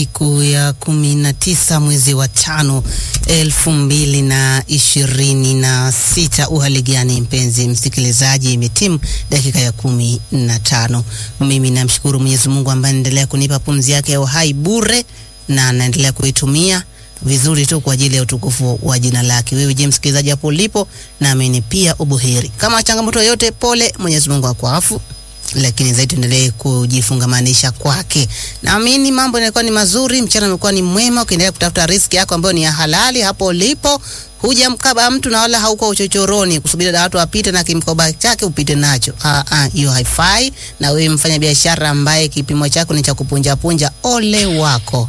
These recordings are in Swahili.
Siku ya kumi na tisa mwezi wa tano elfu mbili na ishirini na sita. Uhali gani mpenzi msikilizaji, imetimu dakika ya kumi na tano. Mimi namshukuru Mwenyezi Mungu ambaye anaendelea kunipa pumzi yake ya uhai bure na anaendelea kuitumia vizuri tu kwa ajili ya utukufu wa jina lake. Wewe je, msikilizaji hapo ulipo, naamini pia ubuheri. Kama changamoto yoyote, pole, Mwenyezi Mungu akuafu lakini zaidi tuendelee kujifungamanisha kwake. Naamini mambo yanakuwa ni mazuri, mchana umekuwa ni mwema, ukiendelea kutafuta riziki yako ambayo ni ya halali hapo ulipo. Hujamkaba mtu na wala hauko uchochoroni kusubiri watu wapite na kimkoba chake upite nacho. Ah ah, hiyo haifai. Na wewe mfanya biashara ambaye kipimo chako ni cha kupunja punja, ole wako.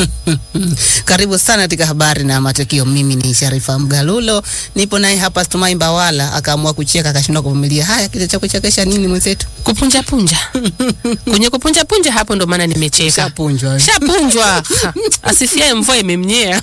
Karibu sana katika habari na matukio. Mimi ni Sharifa Mgalulo, nipo naye hapa Stumai Mbawala, akaamua kucheka akashindwa kuvumilia. Haya, kile cha kuchekesha nini mwenzetu? Kupunja punja. Kwenye kupunja punja hapo ndo maana nimecheka. Shapunjwa. Shapunjwa. Ha, Asifiaye mvua imemnyea.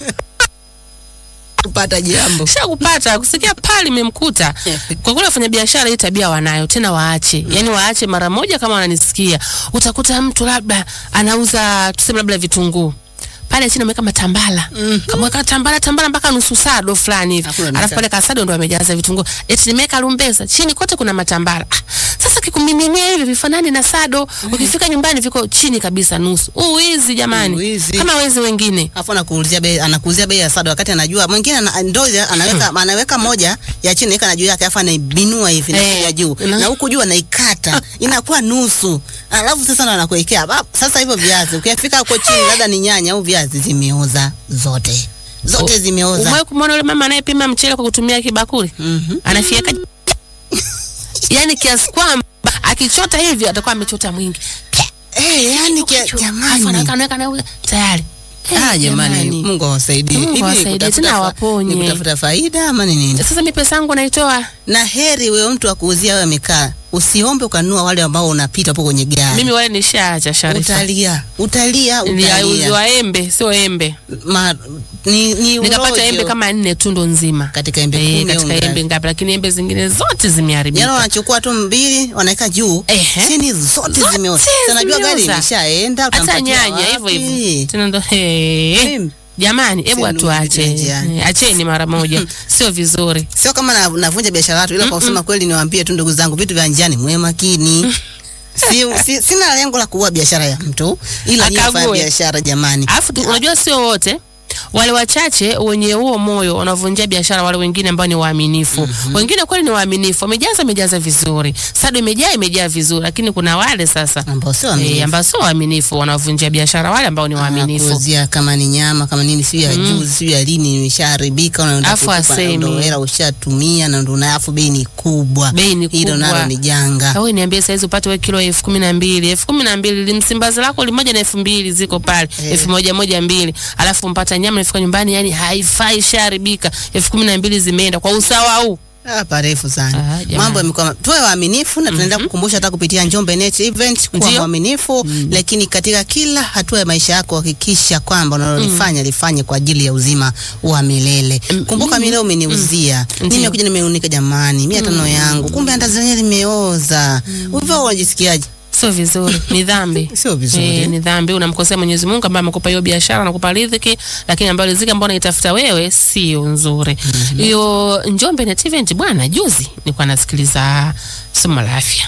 kupata jambo. Shakupata kusikia pale imemkuta. Kwa kweli wafanya biashara hii tabia wanayo tena waache. Yaani waache mara moja kama wananisikia. Utakuta mtu labda anauza tuseme labda vitunguu. Pale chini ameweka matambala. Mhm. Kamweka tambala tambala mpaka nusu sado fulani hivi. Hakuna Alafu nisa. pale kasado ndo amejaza vitunguu. Eti nimeweka lumbeza. Chini kote kuna matambala. Ah, sasa kikumiminia hivi vifanani na sado. Ukifika nyumbani viko chini kabisa nusu. Uwizi jamani. Uwizi. Kama wezi wengine. Afu anakuuzia bei anakuuzia bei ya sada wakati anajua mwingine ana, ndo ya- anaweka anaweka moja ya chini weka na juu yake afu anaibinua hivi na Eh, ya juu na- na huku juu anaikata inakuwa nusu. Alafu sasa ndo anakuwekea. Ba- Sasa hivyo viazi ukifika huko chini labda ni nyanya au viazi zimeoza zote. Zote zimeoza. Umewahi kumwona yule mama anayepima mchele kwa kutumia kibakuli? Mhm. Anafieka yani kiasi kwamba akichota hivi atakuwa amechota mwingi. Eh, yani kia, Alafu jamani. anaweka anaweka anaweka tayari. Ah, Eh, jamani, Mungu awasaidie. Mungu Hivi awasaidie, kutafuta tena fa- awaponye. ni kutafuta faida ama ni nini? Sasa mimi pesa yangu naitoa. na heri wewe mtu akuuzia wewe amekaa, usiombe ukanunua wale ambao unapita hapo kwenye gari. Mimi wale nishaacha Sharifa. utalia utalia utalia. Niliuziwa embe, sio embe. Ma, ni, ni Nikapata urojo. embe kama nne tu ndo nzima. katika embe Eh, kumi au katika ngapi. embe ngapi lakini embe zingine zote Jana zimeharibika. wanachukua tu mbili wanaweka juu Ehe. chini zote Zote zimeoza. Sasa najua gari zimeoza. imeshaenda Hata utampatia nyanya hivyo wapi? hivyo. Tena ndo he. Mimi, Jamani, hebu Sio atuache. ndugu njiani. Eh, Acheni mara moja. Sio vizuri. Sio kama na- navunja biashara watu ila kwa kusema kweli niwaambie tu ndugu zangu vitu vya njiani mwe makini. Si, si, sina lengo la kuua biashara ya mtu ila nyinyi Akague. fanya biashara jamani. Alafu tu- unajua sio wote wale wachache wenye huo moyo wanavunjia biashara, wale wengine ambao ni waaminifu. Wengine kweli ni waaminifu, wamejaza imejaza vizuri, sado imejaa imejaa vizuri, lakini kuna wale sasa ambao sio eh, waaminifu. ambao sio waaminifu, wanavunjia biashara wale ambao ni waaminifu. Anakuuzia kama ni nyama kama nini, sio ya juzi, sio ya lini, imeshaharibika, unaenda Afu kutupa, asemi. ndo hela ushatumia na ndo na afu bei ni kubwa, Bei ni hilo kubwa. nalo ni janga. Au niambie saizi upate we kilo elfu kumi na mbili elfu kumi na mbili limsimbazi lako limoja na elfu mbili ziko pale Eh. elfu moja moja mbili alafu mpata nyama nafika nyumbani, yani haifai, ishaharibika elfu kumi na mbili zimeenda kwa usawa huu. Ah, parefu sana. Ah, jamani. Mambo yamekuwa tuwe waaminifu na tunaenda kukumbusha hata kupitia Njombe Net Event kuwa Ndio. mwaminifu, lakini katika kila hatua ya maisha yako hakikisha kwamba unalolifanya lifanye kwa ajili ya uzima wa milele. Mm, Kumbuka mimi leo umeniuzia. Ndio. Mimi nimekuja nimeunika jamani, mia tano yangu. Kumbe andazi lenyewe limeoza. Hivyo unajisikiaje? Sio vizuri, ni dhambi. Sio vizuri. Eh, ni dhambi. Unamkosea Mwenyezi Mungu ambaye amekupa hiyo biashara, anakupa riziki, lakini ambayo riziki ambayo unaitafuta wewe sio nzuri. Hiyo Njombe Net Event bwana, juzi nilikuwa nasikiliza somo la afya.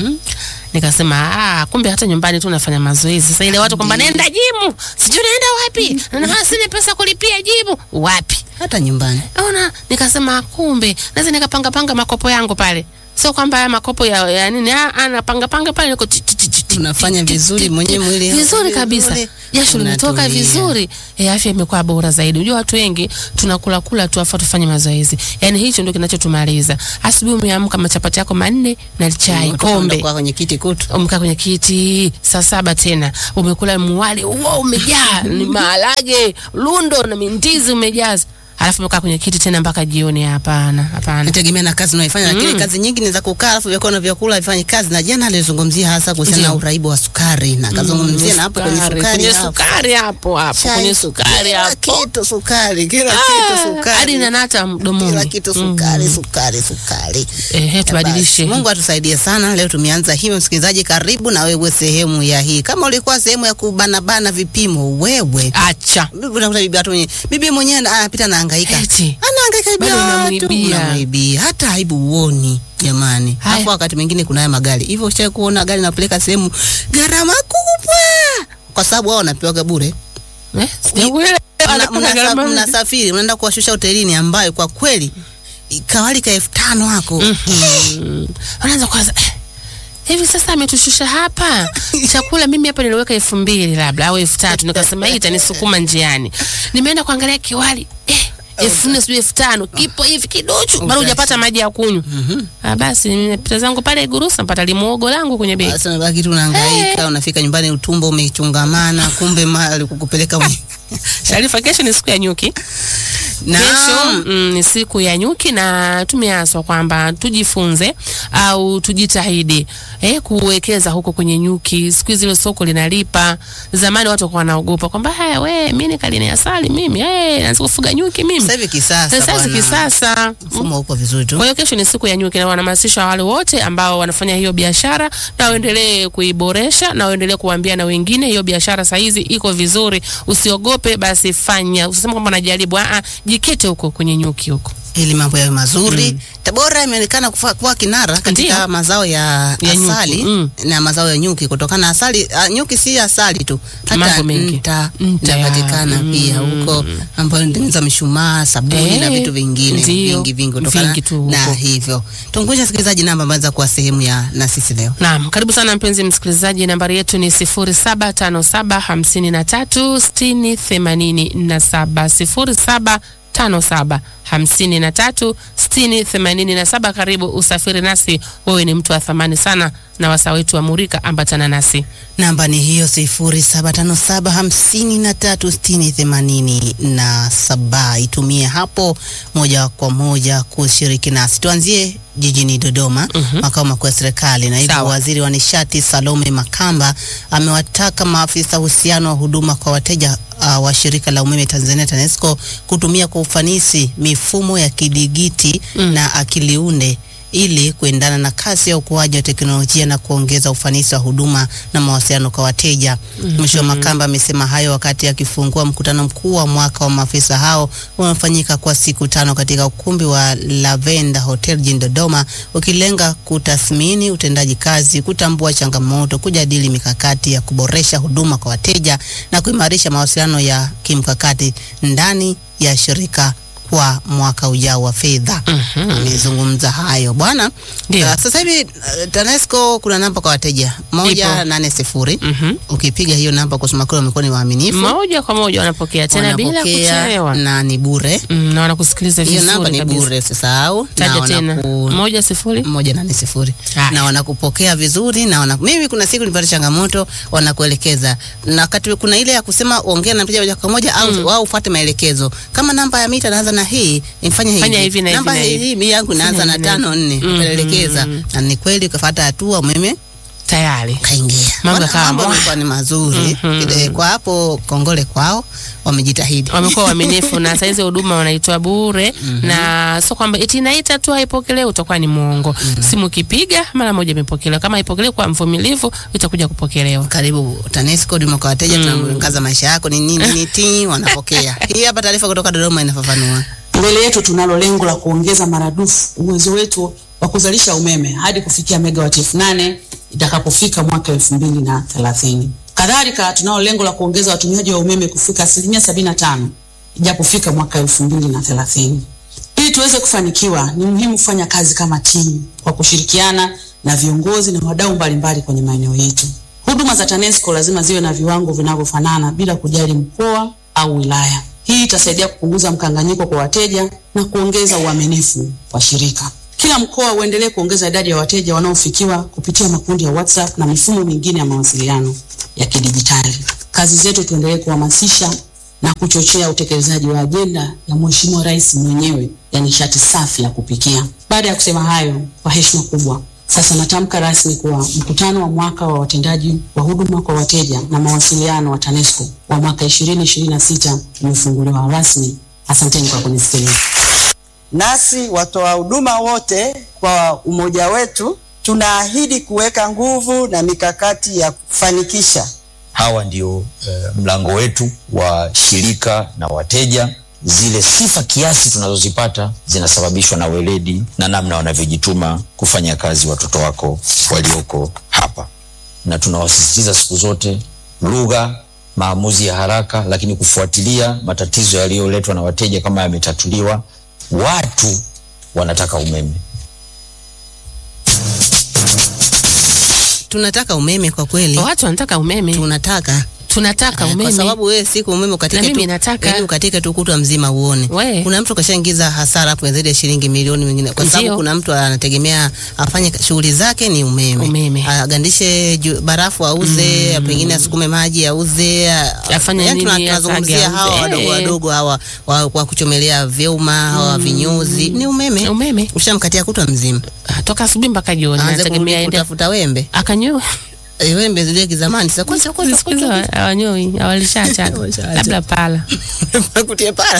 Nikasema ah, kumbe hata nyumbani tu unafanya mazoezi. Sasa ile watu kwamba naenda jimu, sijui naenda wapi, na sina pesa kulipia jimu, wapi? Hata nyumbani. Ona, nikasema kumbe naweza nikapanga panga makopo yangu pale. Sio kwamba haya makopo ya, ya nini, ah, anapanga panga pale niko ti- ti- ti- ti- ti- Unafanya ti- vizuri ti- mwenyewe mwili vizuri kabisa, vizuri. jasho limetoka Unatulia. vizuri, e, afya imekuwa bora zaidi. Unajua watu wengi tunakula kula tu afa tufanye mazoezi, yani hicho ndio kinachotumaliza. Asubuhi umeamka machapati yako manne na chai Unatoka kombe unakuwa kwenye kiti kutu. umekaa kwenye kiti saa saba tena umekula mwali huo umejaa ni maharage lundo na mindizi umejaza alafu umekaa kwenye kiti tena mpaka jioni. Hapana, hapana. Nategemea na kazi unayoifanya, lakini kazi nyingi ni za kukaa, alafu vyakula na vyakula vifanyi kazi. Na jana alizungumzia hasa kuhusiana na Ndio. uraibu wa sukari na akazungumzia na hapo kwenye sukari kwenye hapo. sukari hapo hapo Chai, kwenye sukari kila hapo kitu sukari, kila Ah, kitu sukari, hadi nanata mdomoni. kila kitu sukari, sukari, sukari. Ehe, tubadilishe. Basi, Mungu atusaidie sana. Leo tumeanza hivyo, msikilizaji, karibu na wewe sehemu ya hii. Kama ulikuwa sehemu ya kubanabana vipimo, wewe Acha unakuta bibi watu mwenye bibi mwenyewe ana- anapita anahangaika, Eti. anahangaika bibi Bado watu, unamwibia. unamwibia, hata aibu uoni jamani. Haya. Hapo wakati mwingine kuna haya magari hivyo, ushawahi kuona gari napeleka sehemu gharama kubwa, kwa sababu wao wanapewaga bure eh, sijakuelewa. Mna- Anapata mnasa- gharama mnasafiri mnaenda kuwashusha hotelini ambayo kwa kweli kawali ka elfu tano hako Mm. Unaanza kwanza eh, hivi sasa ametushusha hapa chakula, mimi hapa niliweka elfu mbili labda au elfu tatu nikasema hii itanisukuma njiani. Nimeenda kuangalia kiwali eh, elfu nne sijui elfu tano kipo hivi kiduchu, bado hujapata maji ya kunywa. Ah, basi nimepita zangu pale Gurusa, mpata limuogo langu kwenye begi. Sasa unabaki tu unahangaika, unafika nyumbani utumbo umechungamana, kumbe mali kukupeleka mwe- Sharifa, kesho ni siku ya nyuki. na Kesho mm, ni siku ya nyuki na tumeaswa kwamba tujifunze au tujitahidi eh, kuwekeza huko kwenye nyuki. Siku hizi hilo soko linalipa. Zamani watu walikuwa wanaogopa kwamba haya, we mimi nikaline asali mimi eh, naanza kufuga nyuki mimi. sasa hivi kisasa Sasa hizi bwana, kisasa mfumo uko vizuri tu. kwa hiyo kesho ni siku ya nyuki na wanahamasisha wale wote ambao wanafanya hiyo biashara na waendelee kuiboresha na waendelee kuambia na wengine hiyo biashara saa hizi iko vizuri. Usiogope, basi fanya. Usiseme kwamba unajaribu, ah, jikete huko kwenye nyuki huko. ili mambo yawe mazuri. Tabora imeonekana kufa- kuwa kinara katika Ndiyo. mazao ya, Ya nyuki, asali mm. na mazao ya nyuki kutokana na asali. Uh, nyuki si asali tu, hata Mambo mengi. nta Nta, inapatikana mm. pia huko, ambayo inatengeneza mishumaa, sabuni na Eh, vitu vingine ndiyo, vingi vingi kutokana vingi tu na huko. hivyo. Tunguisha sikilizaji namba ambazo za kuwa sehemu ya na sisi leo. Naam, karibu sana mpenzi msikilizaji, nambari yetu ni 0757536087 0757536087. Karibu usafiri nasi, wewe ni mtu wa thamani sana, na wasaa wetu wa Murika, ambatana nasi. Namba ni hiyo sifuri saba tano saba hamsini na tatu sitini themanini na saba. Itumie hapo moja kwa moja kushiriki nasi. Tuanzie jijini Dodoma, makao makuu ya serikali. Naibu Sawa. waziri wa nishati Salome Makamba amewataka maafisa uhusiano wa huduma kwa wateja uh, wa shirika la umeme Tanzania TANESCO kutumia kwa ufanisi mifumo ya kidigiti na akiliunde ili kuendana na kasi ya ukuaji wa teknolojia na kuongeza ufanisi wa huduma na mawasiliano kwa wateja. Mheshimiwa Makamba amesema hayo wakati akifungua mkutano mkuu wa mwaka wa maafisa hao unaofanyika kwa siku tano katika ukumbi wa Lavenda Hotel jijini Dodoma, ukilenga kutathmini utendaji kazi, kutambua changamoto, kujadili mikakati ya kuboresha huduma kwa wateja na kuimarisha mawasiliano ya kimkakati ndani ya shirika kwa mwaka ujao wa fedha. Amezungumza hayo bwana. Ndio. Uh, sasa hivi uh, TANESCO kuna namba kwa wateja moja Ipo. nane sifuri. Mhm. Ukipiga hiyo namba, kusema kweli, wamekuwa ni waaminifu, Moja kwa moja wanapokea tena bila wanapokea kuchelewa, na ni bure. mm, na wanakusikiliza Hiyo namba vizuri ni kabisa. bure, usisahau. Taja tena wanaku- moja sifuri. moja nane sifuri Haya. na wanakupokea vizuri na wana, mimi kuna siku nilipata changamoto, wanakuelekeza na wakati kuna ile ya kusema ongea na mteja moja kwa moja au wao ufuate maelekezo. Kama namba ya mita naanza na hii, ifanye hivi. Fanya hivi na hivi namba na hivi. hii mimi yangu inaanza Fanya na hivi na tano nne, Mhm. ukaelekeza na ni kweli, ukafuata hatua, umeme Tayari kaingia. Mambo Wana- yakawa mambo mwa. yamekuwa ni mazuri Mhm. Eh, kwa hapo, kongole kwao, wamejitahidi. wamekuwa waaminifu na saizi huduma wanaitoa bure na sio kwamba eti naita tu haipokelewi, utakuwa ni mwongo. Simu kipiga mara moja imepokelewa, kama haipokelewi kwa mvumilivu itakuja kupokelewa. Karibu TANESCO, huduma kwa wateja, tunaangaza maisha yako ni nini nini, ti wanapokea. Hii hapa taarifa kutoka Dodoma inafafanua. Mbele yetu tunalo lengo la kuongeza maradufu uwezo wetu wa kuzalisha umeme hadi kufikia megawati elfu nane itakapofika mwaka elfu mbili na thelathini. Kadhalika tunalo lengo la kuongeza watumiaji wa umeme kufika asilimia sabini na tano ijapofika mwaka elfu mbili na thelathini. Ili tuweze kufanikiwa, ni muhimu kufanya kazi kama timu kwa kushirikiana na viongozi na wadau mbalimbali kwenye maeneo yetu. Huduma za TANESCO lazima ziwe na viwango vinavyofanana bila kujali mkoa au wilaya. Hii itasaidia kupunguza mkanganyiko kwa wateja na kuongeza uaminifu wa shirika. Kila mkoa uendelee kuongeza idadi ya wateja wanaofikiwa kupitia makundi ya WhatsApp na mifumo mingine ya mawasiliano ya kidijitali. Kazi zetu tuendelee kuhamasisha na kuchochea utekelezaji wa ajenda ya Mheshimiwa Rais mwenyewe ya nishati safi ya kupikia. Baada ya kusema hayo, kwa heshima kubwa, sasa natamka rasmi kuwa mkutano wa mwaka wa watendaji wa huduma kwa wateja na mawasiliano wa TANESCO wa mwaka 2026 umefunguliwa rasmi. Asanteni kwa kunisikiliza. Nasi watoa huduma wote kwa umoja wetu tunaahidi kuweka nguvu na mikakati ya kufanikisha. Hawa ndio eh, mlango wetu wa shirika na wateja. Zile sifa kiasi tunazozipata zinasababishwa na weledi na namna wanavyojituma kufanya kazi watoto wako walioko hapa, na tunawasisitiza siku zote lugha, maamuzi ya haraka, lakini kufuatilia matatizo yaliyoletwa na wateja kama yametatuliwa. Watu wanataka umeme. Tunataka umeme kwa kweli, Watu wanataka umeme, tunataka tunataka Eh, umeme kwa sababu wewe siku umeme ukatike Na mimi tu, nataka. yaani ukatike tu kutwa mzima uone. We. Kuna mtu kashaingiza hasara hapo ya zaidi ya shilingi milioni mingine, kwa sababu Ndio. kuna mtu anategemea afanye shughuli zake ni umeme, Umeme. agandishe ju- barafu auze, pengine asukume maji auze, a- Afanye yaani tuna- nini, tunazungumzia asage hawa auze. wadogo Eh. wadogo hawa wa, wa kuchomelea vyuma hawa vinyozi, ni umeme. umeme Ushamkatia kutwa mzima, Ah, toka asubuhi mpaka jioni, aanze anategemea kurudi aende kutafuta wembe akanyoa. Eh, wembe zile kizamani. Sasa kwanza kwanza Siku hizi hawa- hawanyoi, hawalishacha Hawalishacha. labda pala. kutie para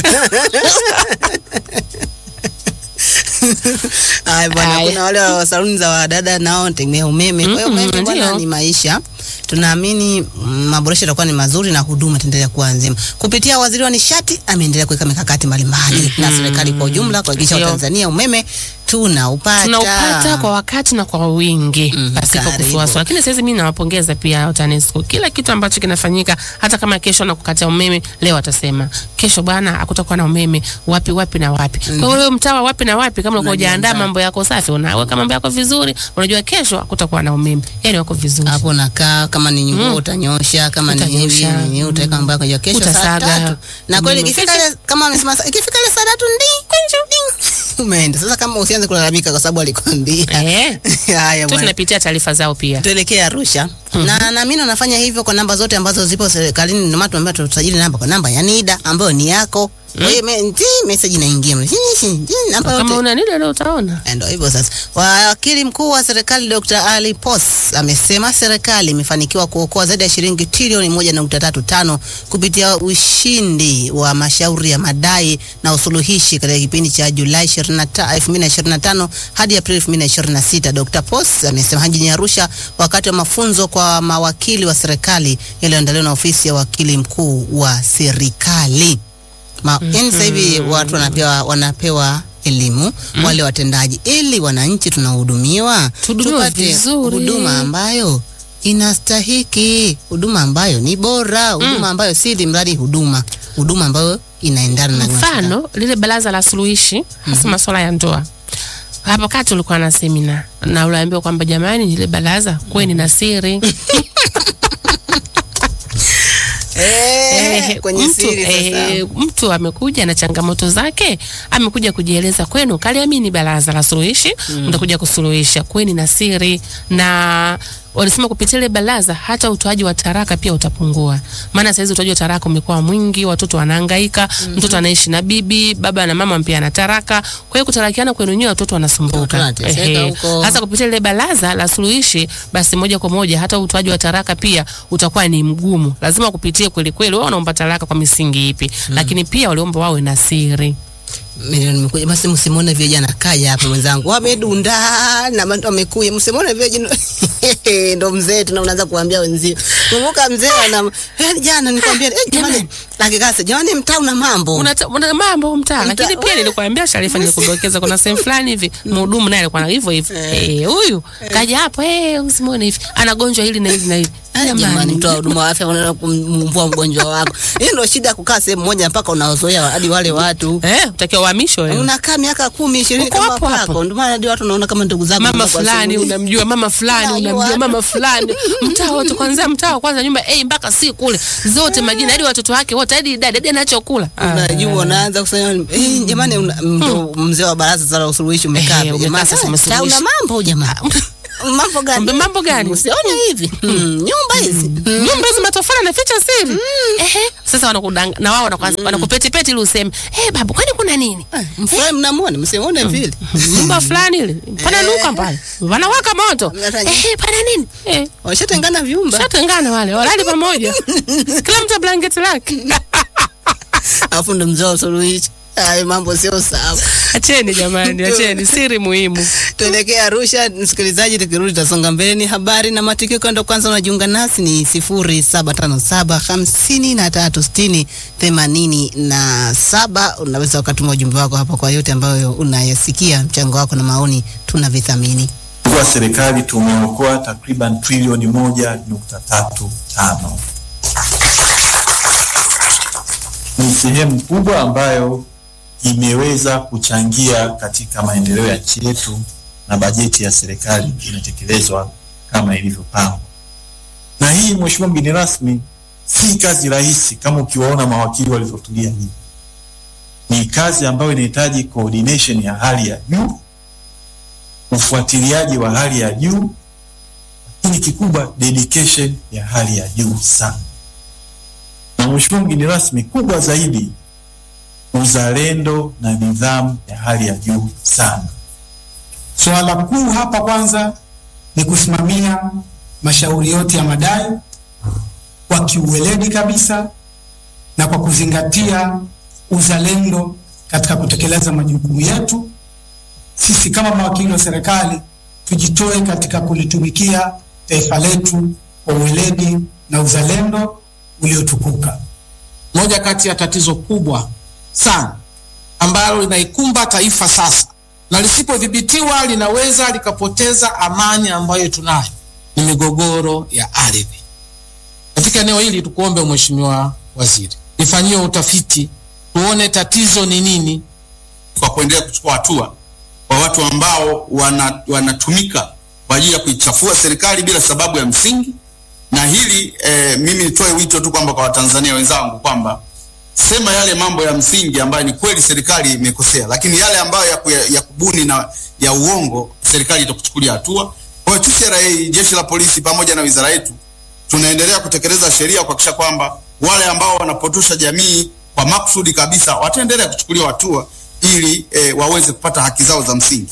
Ay, bwana, Haya. kuna wale wa saluni za wadada nao wanategemea umeme. Kwa hiyo Mm, umeme bwana ndio. ni maisha. Tunaamini mm, maboresho yatakuwa ni mazuri na huduma itaendelea kuwa nzima. Kupitia waziri wa nishati ameendelea kuweka mikakati mbalimbali na serikali kwa ujumla kuhakikisha Ndio. Watanzania umeme tunaupata. tunaupata kwa wakati na kwa wingi Mhm, pasipo karibu. kusuasua. Lakini sasa mimi nawapongeza pia TANESCO, kila kitu ambacho kinafanyika, hata kama kesho na kukatia umeme, leo atasema kesho bwana hakutakuwa na umeme wapi wapi na wapi. Kwa hiyo wewe mtawa wapi na wapi, kama uko hujaandaa Unajiandaa. mambo yako safi, unaweka mambo yako vizuri, unajua kesho hakutakuwa na umeme, yani wako vizuri. hapo nakaa kama ni nguo Mm. utanyosha, kama ni hivi Utanyosha. ni utaweka mambo yako ya kesho saa Utasaga. tatu. Na kweli Umeme. ikifika ile kama amesema saa- ikifika ile saa tatu ndi kunju ding umeenda. Sasa kama usianze kulalamika kwa sababu alikwambia. Eh, Haya tu bwana. tunapitia taarifa zao pia. Tuelekee Arusha. Na naamini unafanya hivyo kwa namba zote ambazo zipo serikalini, ndio maana tumeambiwa tutajili namba kwa namba ya NIDA ambayo ni yako. Kwa hiyo me- ti, message inaingia. Ti, ti, ti, Namba Kama yote. una nini leo utaona. Ndio hivyo sasa. Wakili mkuu wa serikali Dr. Ali Pos amesema serikali imefanikiwa kuokoa zaidi ya shilingi trilioni moja nukta tatu tano kupitia ushindi wa mashauri ya madai na usuluhishi katika kipindi cha Julai 25 2025 hadi Aprili 2026. Dr. Pos amesema hayo jijini Arusha wakati wa mafunzo kwa mawakili wa serikali yaliyoandaliwa na ofisi ya wakili mkuu wa serikali. Ma, yani sasa hivi watu wanapewa wanapewa elimu wale watendaji, ili wananchi tunahudumiwa Tuhudumiwe tupate vizuri. huduma ambayo inastahiki, huduma ambayo ni bora, huduma ambayo si ili mradi huduma, huduma ambayo inaendana na Mfano lile baraza la suluhishi hasa masuala ya ndoa. Hapo kati ulikuwa na semina na uliambiwa kwamba jamani, ile baraza kweni na siri eh, Eh, kwenye mtu, siri sasa. eh, mtu amekuja na changamoto zake, amekuja kujieleza kwenu, kaliamini baraza la suluhishi, mtakuja kusuluhisha, kweni na siri na walisema kupitia ile baraza hata utoaji wa taraka pia utapungua, maana saizi utoaji wa taraka umekuwa mwingi, watoto wanahangaika, mtoto anaishi na bibi, baba na mama pia ana taraka. Kwa hiyo kutarakiana kwenu nyewe watoto wanasumbuka. Watoto wanateseka Ehe. huko. Hasa kupitia ile baraza la suluhishi, basi moja kwa moja hata utoaji wa taraka pia utakuwa ni mgumu, lazima kupitie kweli kweli, wao wanaomba taraka kwa misingi ipi, lakini pia waliomba wawe na siri. milioni mekuja basi, msimuone vijana kaja hapa mwenzangu, wamedunda na mtu amekuja, msimuone vijana ndo mzee tuna unaanza kuambia wenzio, kumbuka mzee ana eh, jana nikwambia eh, jamani, Jamani. lakikasa jamani, mtaa una mambo Una, una mambo mtaa, Mta- lakini pia we- nilikuambia Sharifa, nilikudokeza kuna sehemu fulani hivi mhudumu naye alikuwa na hivyo hivyo, eh, huyu kaja hapo, eh, usimuone hivi ana gonjwa hili na hili na hili. Ah, jamani, mtoa huduma wa afya unaenda kumvua mgonjwa wako. Hii ndio shida ya kukaa sehemu moja mpaka unaozoea hadi wale watu eh, utakiwa uhamishwe wewe. unakaa miaka kumi ishirini Uko kama hapo hapo. kwako, ndio maana hadi watu unaona kama ndugu zako mama kwa fulani simu. unamjua, mama fulani Unajua. unamjua, mama fulani mtaa wote, kwanzia mtaa wa kwanza nyumba A mpaka C kule zote majina, hadi watoto wake wote, hadi idadi, hadi anachokula unajua unaanza kusema eh, jamani una- ndo mzee wa baraza sasa la usuluhishi umekaa Eh, hapa. umekaa jamaa sasa sasa umesuluhisha. una mambo jamaa mambo gani? Mbe, mambo gani? Usione hivi Mm, nyumba hizi nyumba hizi matofali anaficha siri ehe sasa wanakudanga na wao wanaku- wanakupetipeti ili useme eh babu kwani kuna nini mfurahi, mnamwona msimuone vile nyumba fulani ile pana nuka pale wanawaka moto Mnafanya- eh pana nini eh washatengana vyumba, shatengana wale walali pamoja kila mtu blanketi lake alafu ndo mzee wa suluhisho. Hayo mambo sio sawa. acheni jamani acheni siri muhimu Tuelekee Arusha, msikilizaji. Tukirudi tutasonga mbele, ni habari na matukio. Kando kwanza unajiunga nasi ni sifuri saba tano saba hamsini na tatu sitini themanini na saba. Unaweza ukatuma ujumbe wako hapa kwa yote ambayo unayasikia. Mchango wako na maoni tunavithamini. kwa serikali tumeokoa takriban trilioni moja nukta tatu tano. Ni sehemu kubwa ambayo imeweza kuchangia katika maendeleo ya nchi yetu na bajeti ya serikali inatekelezwa kama ilivyopangwa. Na hii Mheshimiwa mgeni rasmi, si kazi rahisi kama ukiwaona mawakili walivyotulia hivi. Ni kazi ambayo inahitaji coordination ya hali ya juu ufuatiliaji wa hali ya juu, lakini kikubwa dedication ya hali ya juu sana. Na mheshimiwa mgeni rasmi, kubwa zaidi uzalendo na nidhamu ya hali ya juu sana. Suala kuu hapa kwanza ni kusimamia mashauri yote ya madai kwa kiuweledi kabisa na kwa kuzingatia uzalendo katika kutekeleza majukumu yetu. Sisi kama mawakili wa serikali tujitoe katika kulitumikia taifa letu kwa uweledi na uzalendo uliotukuka. moja kati ya tatizo kubwa sana ambalo linaikumba taifa sasa na lisipodhibitiwa linaweza likapoteza amani ambayo tunayo ni migogoro ya ardhi. Katika eneo hili tukuombe Mheshimiwa Waziri, lifanyiwe utafiti tuone tatizo ni nini, kwa kuendelea kuchukua hatua kwa watu ambao wana, wanatumika kwa ajili ya kuichafua serikali bila sababu ya msingi. Na hili eh, mimi nitoe wito tu kwamba kwa Watanzania wenzangu kwamba sema yale mambo ya msingi ambayo ni kweli serikali imekosea, lakini yale ambayo ya, ku- ya, ya kubuni na ya uongo serikali itakuchukulia hatua. Kwa hiyo TCRA, jeshi la polisi pamoja na wizara yetu tunaendelea kutekeleza sheria kuhakikisha kwamba wale ambao wanapotosha jamii kwa makusudi kabisa wataendelea kuchukuliwa hatua ili e, waweze kupata haki zao za msingi.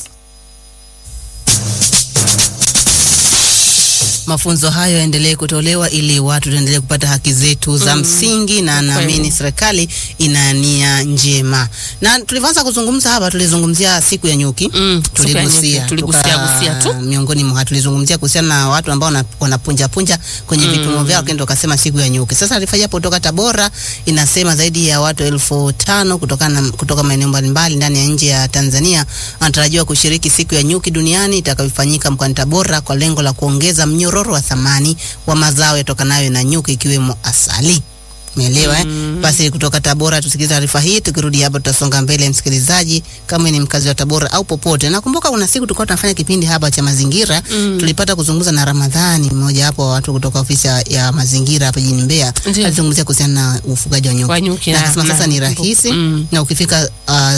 Mafunzo hayo yaendelee kutolewa ili watu tuendelee kupata haki zetu za msingi, na naamini serikali ina nia njema. Na tulivyoanza kuzungumza hapa, tulizungumzia siku ya nyuki Mm, siku ya nyuki, tuligusia tuligusia- tuka- gusia tu. miongoni mwa tulizungumzia kuhusiana na watu ambao wana- wanapunja punja kwenye vipimo vyao, kendo wakasema siku ya nyuki. Sasa taarifa hii hapo kutoka Tabora inasema zaidi ya watu elfu tano kutokana na- kutoka maeneo mbalimbali ndani ya nje ya Tanzania wanatarajiwa kushiriki siku ya nyuki duniani itakayofanyika mkoani Tabora kwa lengo la kuongeza mnyororo wa thamani wa mazao yatokanayo na nyuki ikiwemo asali. Umeelewa eh? Basi kutoka Tabora tusikize taarifa hii, tukirudi hapa tutasonga mbele. Msikilizaji, kama ni mkazi wa Tabora au popote, nakumbuka kuna siku tulikuwa tunafanya kipindi hapa cha mazingira tulipata kuzungumza na Ramadhani, mmoja hapo wa watu kutoka ofisi ya- ya mazingira hapa jijini Mbeya, Ndiyo. alizungumzia kuhusiana na ufugaji wa nyuki, Wa nyuki na na- akasema sasa na- ni rahisi Mm. na ukifika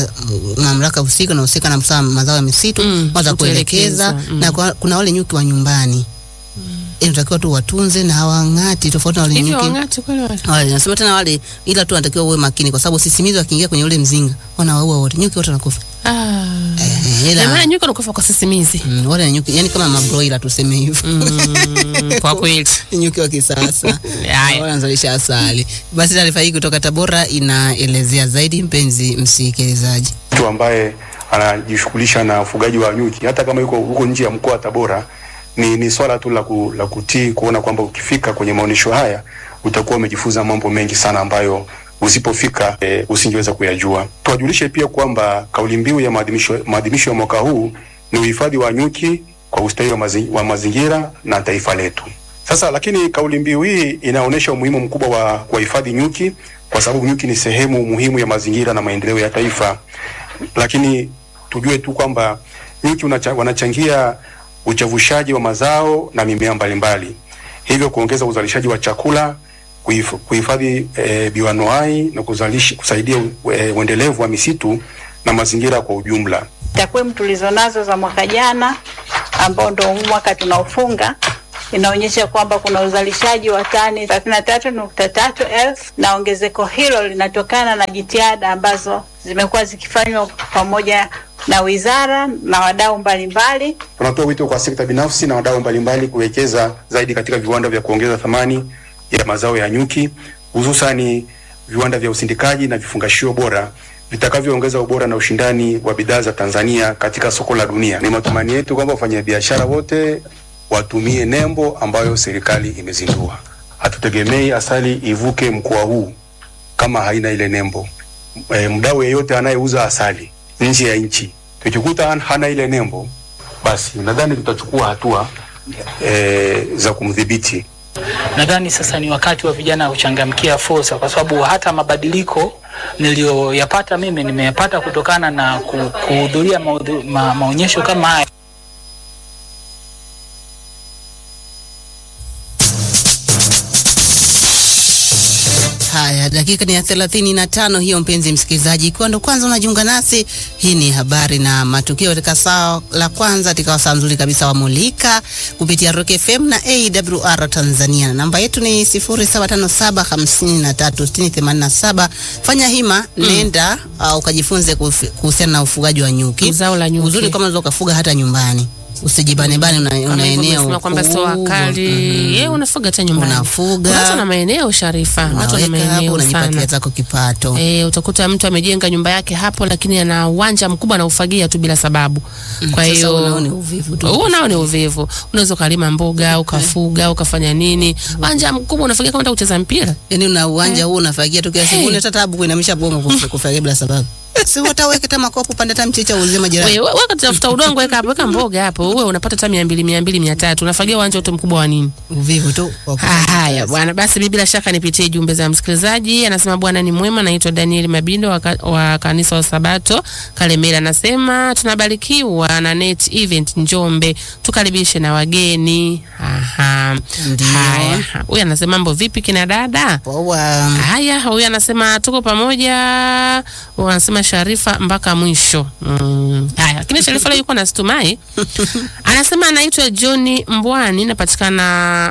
uh, mamlaka husika na husika na msaa mazao ya misitu Mm, waza kutuelekeza, kuelekeza mm. na kwa, kuna wale nyuki wa nyumbani inatakiwa tu watunze na hawang'ati tofauti na wale hivyo nyuki wang'ati kweli wale wale nasema tena wale, ila tu anatakiwa uwe makini, kwa sababu sisimizi wakiingia kwenye ule mzinga wanawaua wote, nyuki wote wanakufa. ah. Eh, Na maana ila nyuki wanakufa kwa sisimizi mm, wale ni nyuki, yani kama mabroila tuseme hivyo mm, kwa kweli Ni nyuki wa kisasa Haya. wanazalisha asali. Basi taarifa hii kutoka Tabora inaelezea zaidi, mpenzi msikilizaji. mtu ambaye anajishughulisha na ufugaji wa nyuki hata kama yuko huko nje ya mkoa wa Tabora ni, ni swala tu la, ku, la kutii kuona kwamba ukifika kwenye maonyesho haya utakuwa umejifunza mambo mengi sana ambayo usipofika e, usingeweza kuyajua. Tuwajulishe pia kwamba kauli mbiu ya maadhimisho maadhimisho ya mwaka huu ni uhifadhi wa nyuki kwa ustawi wa, mazi, wa mazingira na taifa letu. Sasa lakini kauli mbiu hii inaonyesha umuhimu mkubwa wa kuwahifadhi nyuki kwa sababu nyuki ni sehemu muhimu ya mazingira na maendeleo ya taifa lakini tujue tu kwamba nyuki unacha, wanachangia uchavushaji wa mazao na mimea mbalimbali, hivyo kuongeza uzalishaji wa chakula, kuhif- kuhifadhi e, bioanuai na kuzalisha, kusaidia e, uendelevu wa misitu na mazingira kwa ujumla. Takwimu tulizonazo za mwaka jana ambao ndo huu mwaka tunaofunga inaonyesha kwamba kuna uzalishaji wa tani thelathini na tatu nukta tatu elfu na ongezeko hilo linatokana na jitihada ambazo zimekuwa zikifanywa pamoja na wizara na wadau mbalimbali. Tunatoa wito kwa sekta binafsi na wadau mbalimbali kuwekeza zaidi katika viwanda vya kuongeza thamani ya mazao ya nyuki, hususani viwanda vya usindikaji na vifungashio bora vitakavyoongeza ubora na ushindani wa bidhaa za Tanzania katika soko la dunia. Ni matumaini yetu kwamba wafanyabiashara wote watumie nembo ambayo serikali imezindua. Hatutegemei asali ivuke mkoa huu kama haina ile nembo. E, mdau yeyote anayeuza asali nje ya nchi tukikuta han- hana ile nembo, basi nadhani tutachukua hatua e, za kumdhibiti. Nadhani sasa ni wakati wa vijana kuchangamkia fursa, kwa sababu hata mabadiliko niliyoyapata mimi nimeyapata kutokana na ku- kuhudhuria maudhu- ma, maonyesho kama haya. Haya, dakika ni ya thelathini na tano hiyo, mpenzi msikilizaji, ikiwa ndo kwanza unajiunga nasi, hii ni habari na matukio katika saa la kwanza katika saa nzuri kabisa wa Mulika kupitia Rock FM na AWR Tanzania. Namba yetu ni 0757536087. Fanya hima, nenda uh, ukajifunze kufi- kuhusiana na ufugaji wa nyuki. Zao la nyuki. Uzuri kama unaweza ukafuga hata nyumbani, usijibanebane, una, Kama una hivyo eneo umesema kwamba sio kubwa. wakali. Yeye unafuga hata nyumbani. Unafuga. Watu na maeneo Sharifa, watu na Unaweka hapo, maeneo unajipatia sana. zako kipato. Eh, utakuta mtu amejenga nyumba yake hapo lakini ana uwanja mkubwa anaufagia tu bila sababu. Kwa Sasa hiyo unao ni uvivu tu. Huo nao ni uvivu. Unaweza ukalima mboga, ukafuga, ukafanya nini? Uwanja mkubwa unafagia kama unataka kucheza mpira. Yaani una uwanja huu unafagia tu kiasi hey. hata tabu kuinamisha bongo kuf- kufagia bila sababu. Si utaweka hata makopo pande hata mchicha uuzie majirani. Wewe weka tafuta udongo weka hapo, weka mboga hapo. Wewe unapata hata 200, 200, 300. Unafagia uwanja wote mkubwa wa nini? Uvivu tu. wa Ah, kufanya Haya kazi. bwana, basi mimi bila shaka nipitie jumbe za msikilizaji. Anasema bwana ni mwema, naitwa Daniel Mabindo wa, ka, wa kanisa wa Sabato Kalemera. Anasema tunabarikiwa na net event Njombe, tukaribishe na wageni. Aha, Ndio. haya. Huyu anasema mambo vipi kina dada? Poa. Haya, huyu anasema tuko pamoja, wanasema Sharifa mpaka mwisho. Mm. Haya, lakini Sharifa leo yuko na Stumai. Anasema anaitwa John Mbwani, napatikana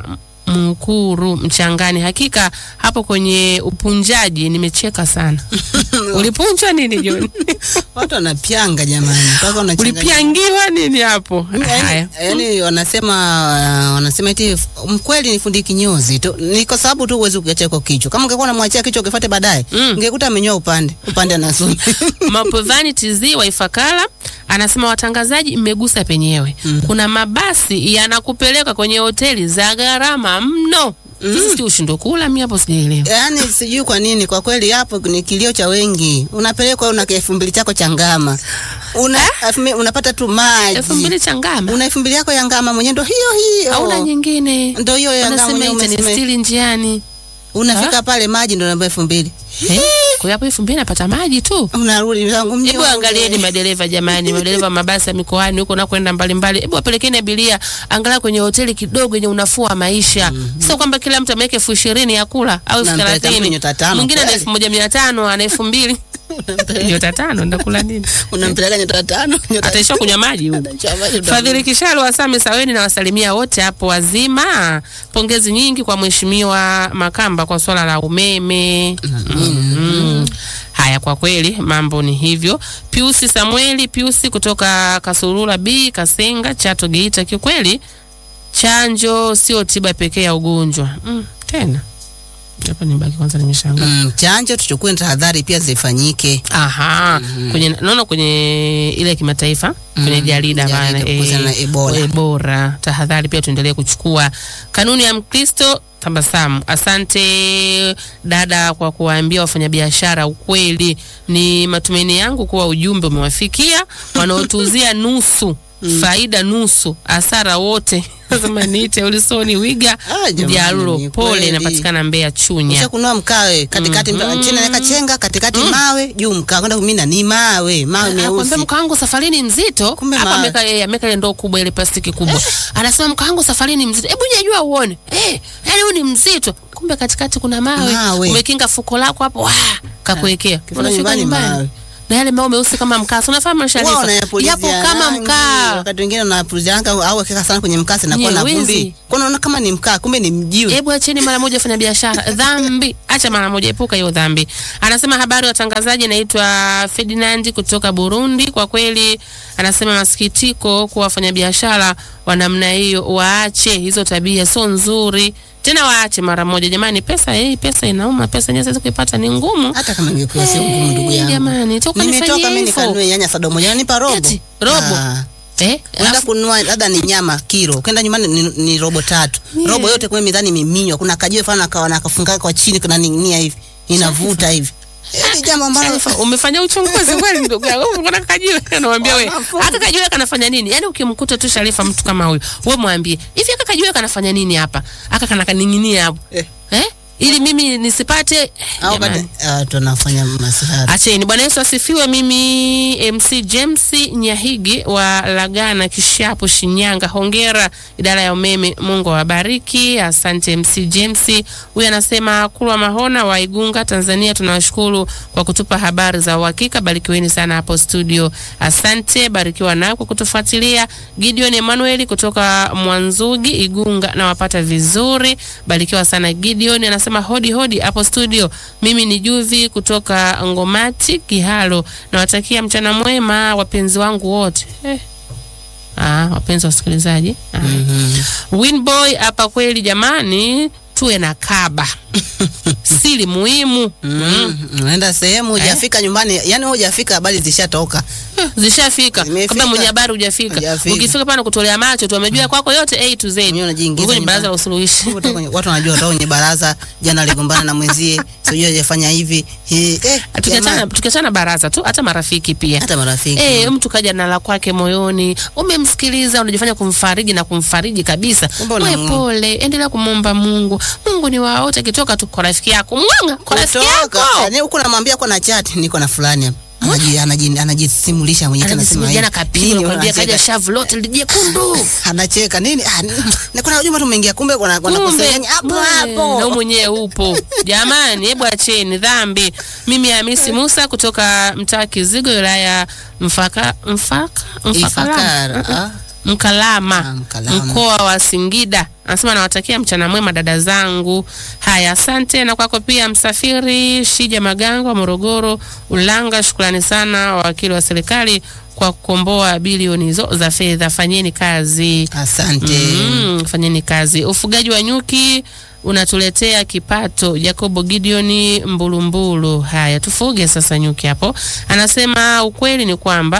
Mkuru Mchangani. Hakika hapo kwenye upunjaji nimecheka sana. Ulipunjwa nini John? Watu wanapyanga jamani. Mpaka unachanganya. Ulipiangiwa nini hapo? Haya. Yaani yaani wanasema uh, wanasema eti f- mkweli ni fundi kinyozi tu. Ni kwa sababu tu uwezi kukiacha kwa kichwa. Kama ungekuwa unamwachia kichwa ukifuate baadaye, Mm. ungekuta amenyoa upande, upande anasoma. Mapovani TZ wa Ifakara anasema watangazaji, mmegusa penyewe. Kuna mabasi yanakupeleka kwenye hoteli za gharama mno. Sisi si ushindwe kula, mimi hapo sijaelewa. Yaani sijui kwa nini, kwa kweli hapo ni kilio cha wengi. Unapelekwa una elfu mbili chako cha ngama, una elfu mbili- unapata tu maji elfu mbili cha ngama una elfu mbili yako ya ngama mwenyewe, ndo hiyo hiyo, hauna nyingine, ndo hiyo ya ngama wanasema mwenyewe umesema. itanistiri njiani. Unafika pale maji ndo namba elfu mbili Eh, Kwa hiyo hapo elfu mbili napata maji tu. unarudi zangu Hebu mnyonge. angalieni madereva jamani, madereva mabasi ya mikoani huko nakwenda mbalimbali, hebu wapelekeni abiria angalau kwenye hoteli kidogo yenye unafuu wa maisha. Sio kwamba kila mtu ameweka elfu ishirini ya kula au elfu Unampeleka mtu thelathini nyota tano mwingine ana kweli. elfu moja mia tano ana elfu mbili nyota tano ndakula nini? unampeleka nyota tano nyota Ataishia kunywa maji huyu. Ataishia maji, Fadhili Kishalu wa Same Saweni na wasalimia wote hapo wazima. Pongezi nyingi kwa Mheshimiwa Makamba kwa swala la umeme. Mm. Haya, kwa kweli mambo ni hivyo. Piusi Samueli Piusi kutoka Kasurura B Kasenga Chato Geita, kiukweli chanjo sio tiba pekee ya ugonjwa mm, tena hapa nibaki kwanza, nimeshangaa Mm, chanjo tuchukue tahadhari pia zifanyike. Aha, kwenye naona kwenye ile ya kimataifa kwenye jarida jarida bana, kuhusiana na Ebola. Ebola. Tahadhari pia tuendelee kuchukua. Kanuni ya Mkristo tabasamu. Asante dada kwa kuwaambia wafanyabiashara ukweli. Ni matumaini yangu kuwa ujumbe umewafikia wanaotuuzia nusu faida nusu hasara wote. Sema niite Ulisoni Wiga Ah, jamani, Mjarulo, ni pole, kweli. inapatikana Mbeya Chunya. Kisha kunua mkawe katikati Mhm. chini naweka chenga katikati mawe juu mkaa kwenda kumina ni mawe mawe Akwambia meusi. mka wangu safarini mzito. Kumbe Hapa ma- ameka yeye ameka ile ndoo kubwa ile plastiki kubwa. Anasema mka wangu safarini mzito. Hebu nyanyua uone. Eh, yani huyu ni mzito. Kumbe katikati kuna mawe. Mawe. Umekinga fuko lako hapo. Wah, kakuwekea. Kifika Unafika nyumbani nyumbani. mawe. na yale maua meusi kama mkaa. Si unafahamu Wao Sharifa, wanayapulizia yapo kama rangi, mkaa. Wakati wengine unapulizia rangi au keka sana kwenye mkasi na kuwa na Nyewezi. vumbi. Kwa unaona kama ni mkaa kumbe ni mjiwe. Hebu acheni mara moja fanya biashara. Dhambi, acha mara moja, epuka hiyo dhambi. Anasema habari watangazaji, naitwa Ferdinand kutoka Burundi. Kwa kweli, anasema masikitiko kwa wafanyabiashara wa namna hiyo, waache hizo tabia, sio nzuri tena, waache mara moja jamani. Pesa hii pesa inauma, pesa yenyewe siwezi kuipata, ni ngumu. Hata kama ingekuwa sio ngumu ndugu Eh, yangu. Jamani, toka Nimetoka nifanyie mimi hivyo. nikanunue nyanya sado moja nipa robo. Eti, robo? Ah. Eh, Unaenda kununua labda ni nyama kilo, kwenda nyumbani ni, ni robo tatu. Yeah. Robo yote kwa mizani imeminywa. Kuna kajiwe fana kawa na kafunga kwa chini kuna ning'inia hivi. Inavuta hivi. Hili jambo ambalo Sharifa, umefanya uchunguzi kweli ndugu yangu. Mbona kajiwe anamwambia wewe, aka kajiwe kanafanya nini? Yaani ukimkuta tu Sharifa mtu kama huyu, wewe mwambie, hivi aka kajiwe kanafanya nini hapa? Aka kana kaning'inia hapo. Eh. Eh? Ili mimi nisipate au jamani. kati ah, tunafanya masihara. Acheni. Bwana Yesu asifiwe. Mimi MC James Nyahigi wa Lagana Kishapu, Shinyanga. Hongera idara ya umeme, Mungu awabariki. Asante MC James. Huyu anasema Kulwa Mahona wa Igunga, Tanzania. Tunawashukuru kwa kutupa habari za uhakika. Barikiweni sana hapo studio. Asante, barikiwa nao kwa kutufuatilia. Gideon Emmanuel kutoka Mwanzugi, Igunga, nawapata vizuri. Barikiwa sana Gideon. Anasema hodi hodi hapo studio. Mimi ni Juvi kutoka Ngomati Kihalo. Nawatakia mchana mwema wapenzi wangu wote. Eh. Ah, wapenzi wasikilizaji. Ah. Winboy hapa kweli jamani, tuwe na kaba. Siri muhimu. Mm. Unaenda sehemu hujafika nyumbani, yani wewe hujafika habari zishatoka. Zishafika Zimefika. kabla mwenye habari hujafika. Hujafika. Ukifika pale kutolea macho tu wamejua kwako yote A to Z. Mwenyewe unajiingiza Huko ni nyumbani. baraza la usuluhishi. Watu kwenye- Watu wanajua watu kwenye baraza jana aligombana na mwenzie, sijui hajafanya hivi. Hii eh tukiachana jamani, tukiachana baraza tu hata marafiki pia hata marafiki. Eh, mtu kaja na la kwake moyoni, umemsikiliza, unajifanya kumfariji na kumfariji kabisa. Kumbe Wewe unamu- pole, endelea kumwomba Mungu. Mungu ni wa wote, akitoka tu kwa rafiki yako mwanga, kwa rafiki Kutoka. yako Yaani huku namwambia kwa na chat niko na fulani hapa. Anaji- anaji- Anajisimulisha mwenyewe anasema anajisimulia na hivi. kapigo, Nini nakwambia unacheka? kaja shavu lote lijekundu. Anacheka nini? Ah, ni- na kuna ujumbe tumeingia kumbe kuna kuna Kumbe, kusengenya hapo mwe, na wewe hapo. mwenyewe upo jamani, hebu acheni dhambi. Mimi Hamisi Musa kutoka mtaa Kizigo, wilaya Mfaka Mfaka Ifakara. Mfakalama ah. Mkalama, Ah, Mkalama. mkoa wa Singida. Anasema nawatakia mchana mwema dada zangu. Haya, asante na kwako pia msafiri Shija Magango wa Morogoro Ulanga. Shukrani sana wakili wa serikali kwa kukomboa bilioni hizo za fedha. Fanyeni kazi. Asante. Mm, fanyeni kazi. Ufugaji wa nyuki unatuletea kipato. Jacobo Gideoni Mbulumbulu. Haya, tufuge sasa nyuki hapo. Anasema ukweli ni kwamba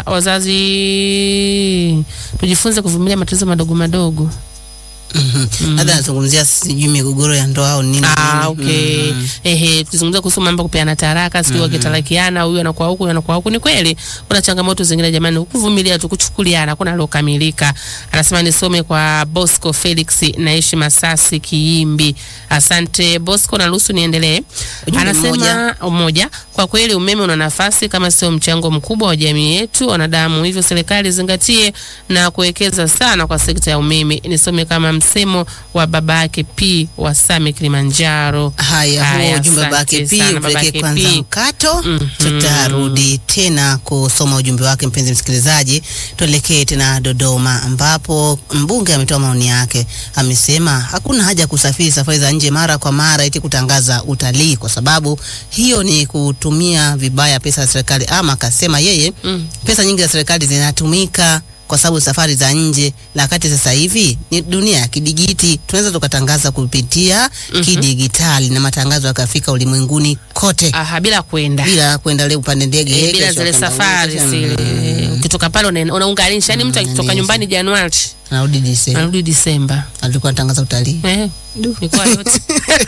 wazazi tujifunze kuvumilia matatizo madogo madogo. Mhm. Labda anazungumzia sijui migogoro ya ndoa au nini. Ah, nini. okay. Mhm. Ehe, tukizungumzia kuhusu mambo ya kupeana taraka, sijui wakitarakiana, huyu anakuwa huku, huyu anakuwa huku. Ni kweli kuna changamoto zingine jamani, kuvumilia tu, kuchukuliana, hakuna alokamilika. Anasema nisome kwa Bosco Felix, naishi Masasi Kiimbi. Asante Bosco, naruhusu niendelee. Ujumbe Anasema mmoja, kwa kweli umeme una nafasi kama sio mchango mkubwa wa jamii yetu wanadamu, hivyo serikali zingatie na kuwekeza sana kwa sekta ya umeme. Nisome kama msemo wa babake P wa Same Kilimanjaro. Haya, Haya, huo ujumbe asante babake P sana, upeleke babake kwanza P. mkato. Mhm. Tutarudi tena kusoma ujumbe wake, mpenzi msikilizaji. Tuelekee tena Dodoma, ambapo mbunge ametoa maoni yake. Amesema hakuna haja ya kusafiri safari za nje mara kwa mara eti kutangaza utalii, kwa sababu hiyo ni kutumia vibaya pesa za serikali. Ama akasema yeye Mm. pesa nyingi za serikali zinatumika kwa sababu safari za nje, na wakati sasa hivi ni dunia ya kidigiti, tunaweza tukatangaza kupitia kidigitali na matangazo yakafika ulimwenguni kote Aha, bila kwenda bila kwenda leo upande ndege Eh, bila kesho zile kwenda safari huko, zile mm, ukitoka pale una- unaunganisha, yani mtu akitoka nani, nyumbani Januari narudi Disemba, anarudi Disemba. alikuwa anatangaza utalii. Eh, mikoa yote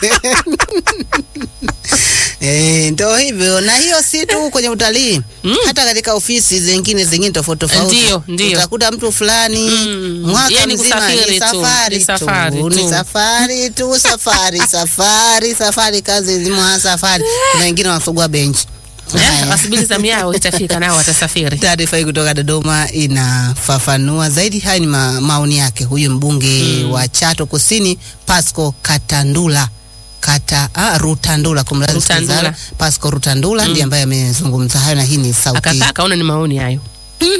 Eh, ndio hivyo, na hiyo si tu kwenye utalii Mm. hata katika ofisi zingine zingine tofauti tofauti, Ndio, ndio. utakuta mtu fulani Mm. mwaka Yeye ni mzima kusafiri ni tu, safari ni safari tu, tu. ni safari tu, safari safari safari, kazi nzima safari. Kuna wengine wanasugua benchi. Eh, Haya. wasubiri zamu yao itafika, nao watasafiri. Taarifa hii kutoka Dodoma inafafanua zaidi. Haya ni ma, maoni yake huyu mbunge wa Chato Kusini Pasco Katandula kata ah, Rutandula, kumradhi Rutandula. msikilizaji, Pasco Rutandula ndiye ambaye amezungumza hayo, na hii ni sauti akakaa akaona ni maoni hayo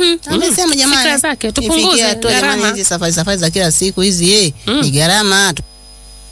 amesema jamani, fikra zake ifikie tupunguze hatua jamani, gharama hizi safari safari za kila siku hizi eh, Mm. ni gharama.